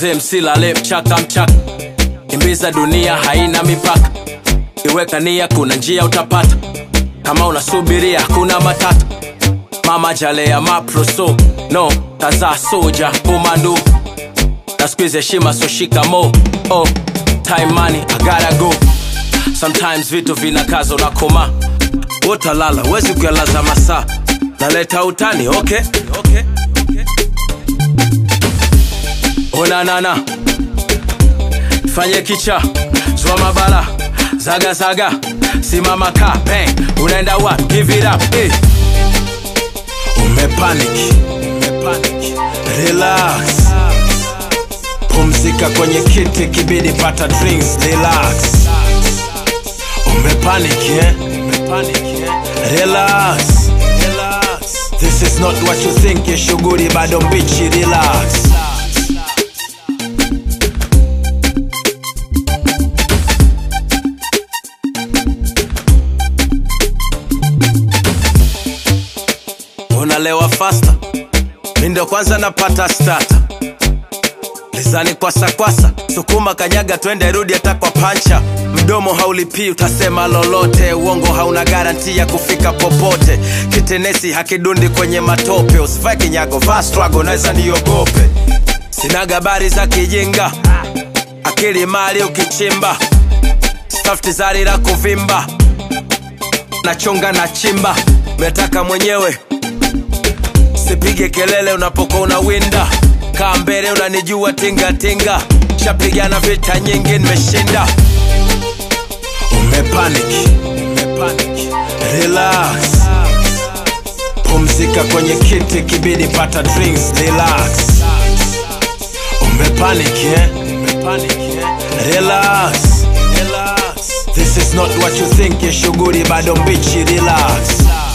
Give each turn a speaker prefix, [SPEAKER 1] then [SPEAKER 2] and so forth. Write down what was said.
[SPEAKER 1] mzee msilale mchaka mchaka kimbiza dunia haina mipaka iweka nia kuna njia utapata kama unasubiria kuna matata mama jalea maproso no kaza soja komando na squeeze heshima so shikamo oh time money i gotta go sometimes vitu vinakaza unakoma utalala wezi kuyalaza masaa naleta utani okay, okay, okay. onanana fanye kicha zwa mabala zaga zaga simama ka bang unaenda wa give it up eh. umepanic umepanic relax pumzika kwenye kiti kibidi pata drinks relax umepanic eh? umepanic eh? relax relax this is not what you think ya shughuli bado mbichi relax unalewa fasta mi ndo kwanza napata stata lizani kwasa kwasa sukuma kanyaga twende rudi hata kwa pancha mdomo haulipii utasema lolote uongo hauna garanti ya kufika popote kitenesi hakidundi kwenye matope usivae kinyago vaa strago naweza niogope sina gabari za kijinga akili mali ukichimba stafti zari la kuvimba nachonga na chimba metaka mwenyewe sipige kelele unapokuwa unawinda kaa mbele unanijua tingatinga shapigana vita nyingi nimeshinda umepanic umepanic relax pumzika kwenye kiti kibidi pata drinks relax umepanic eh? umepanic eh? relax relax this is not what you think ya shughuli bado mbichi relax